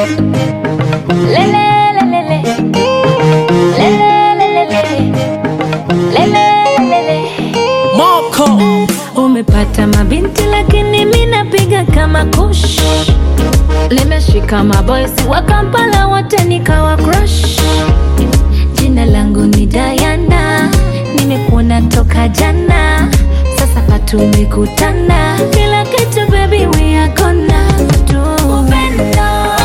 Lele, lele, lele, lele, lele, lele. Moko Umepata mabinti lakini mi napiga kama kush. Nimeshika maboysi wa Kampala wote nikawa crush. Jina langu ni Diana, nimekuona toka jana, sasa patumekutana, kila kitu baby we are gonna do. Upendo,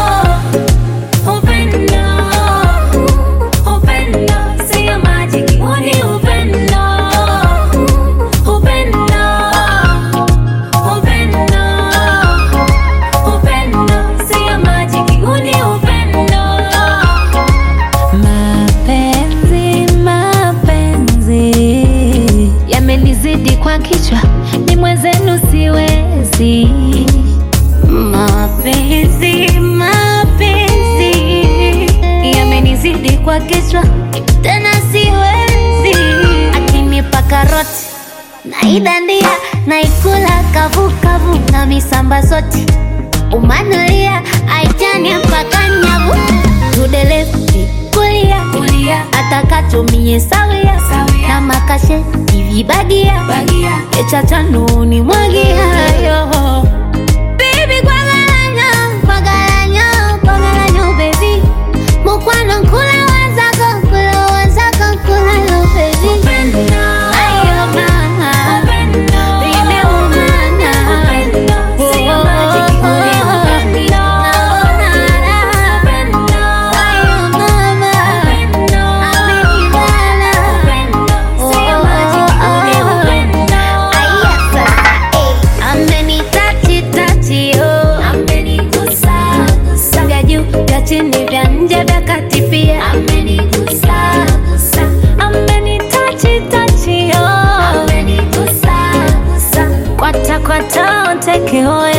upendo, upendo, sio majiki, huu ni upendo, upendo, upendo, upendo, sio majiki, huu ni upendo. Mapenzi, mapenzi yamenizidi kwa kichwa, ni mwenzenu siwezi. Mapenzi, mapenzi yamenizidi kwa kichwa, tena siwezi. Akinipa karoti naidandia, naikula kavukavu na misamba zote umanulia aitani mpaka nyavu tudelefti kulia kulia atakatumie sawia na makashe ivibagia echachanuni mwagiayo Baby, kwagalanyo, kwagalanyo, kwagalanyo, baby. Mukwano nkula wazako, nkula wazako, nkula lo, baby. Ayo, mama. Baby, umana. Oh, oh, oh. Naona raha. Ayo, mama. Amenibana. Oh, oh, oh. Aya, sasa, eh. Amenitachi tachi oh, amenigusa gusa, vya juu vya chini vya nje vya kati pia amenigusa gusa, amenitachi tachi oh, amenigusa gusa, kwata kwata onteke oh